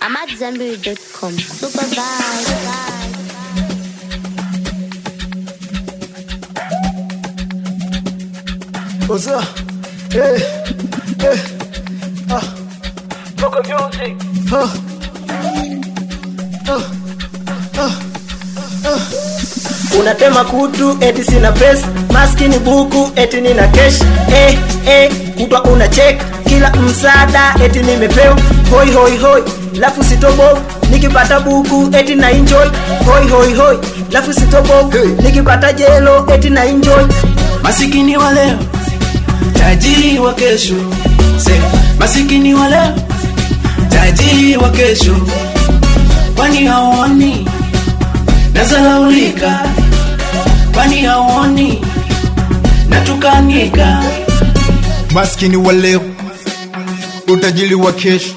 I'm at Zenberry.com. Super vibe. What's up? Hey, hey, Local music. uh, unatema kutu eti sina pesa maskini buku eti nina kesh eh, eh, kutwa una check kila msaada eti nimepewa hoi hoi hoi lafu sitobo nikipata buku eti na enjoy hoi hoi hoi lafu sitobo Hey. nikipata jelo eti na enjoy Masikini wa leo, tajiri wa kesho. Se, masikini wa leo, tajiri wa kesho. Kwani hauoni nazalaulika? Kwani hauoni natukanika? maskini wa leo, utajiri wa kesho,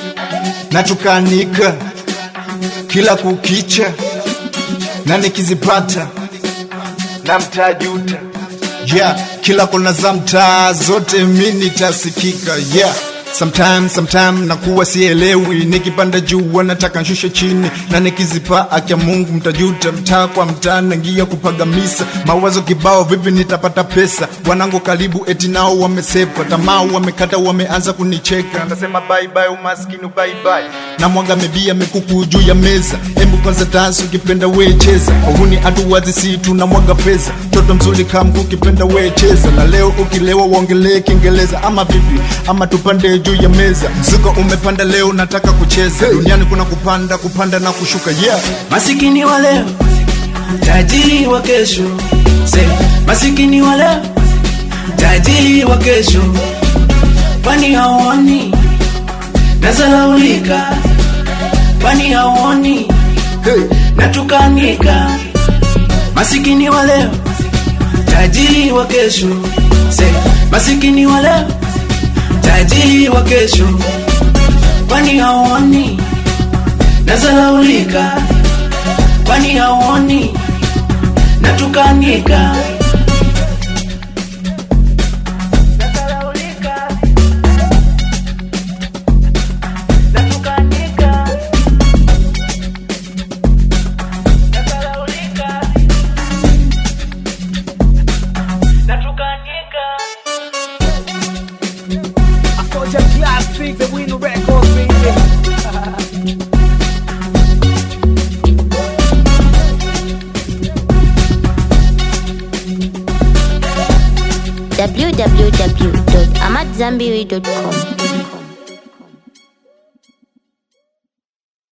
natukanika kila kukicha, na nikizipata na mtajuta yeah, kila kona za mtaa zote mi nitasikika yeah. Sometime, sometime nakuwa sielewi, nikipanda juu wanataka nshushe chini, na nikizipa akya Mungu mtajuta. Mtaa kwa mtaa nangia kupagamisa mawazo kibao, vipi nitapata pesa? Wanangu karibu eti nao wamesepa, tamaa wamekata, wameanza kunicheka, nasema bye bye umaskini, bye bye na mwaga mebia mikuku juu ya meza, embu kwanza dansi, ukipenda we cheza, uhuni hatuwazi si tuna mwaga pesa, toto mzuri kamku, ukipenda we cheza, na leo ukilewa uongelee Kiingereza ama vipi, ama tupande juu ya meza, mzuka umepanda leo, nataka kucheza duniani, kuna kupanda kupanda na kushuka yeah. Masikini wa leo, tajiri wa kesho. Se, masikini wa leo, tajiri wa kesho. Kwani hauoni nazalaulika? Kwani hauoni Hey. natukanika? Masikini wa leo, tajiri wa kesho. Se, masikini wa leo, tajiri wa kesho. Kwani hauoni nazalaulika? Kwani hauoni natukanika? Soldier Classic, the winner records, baby. www.amatzambiri.com.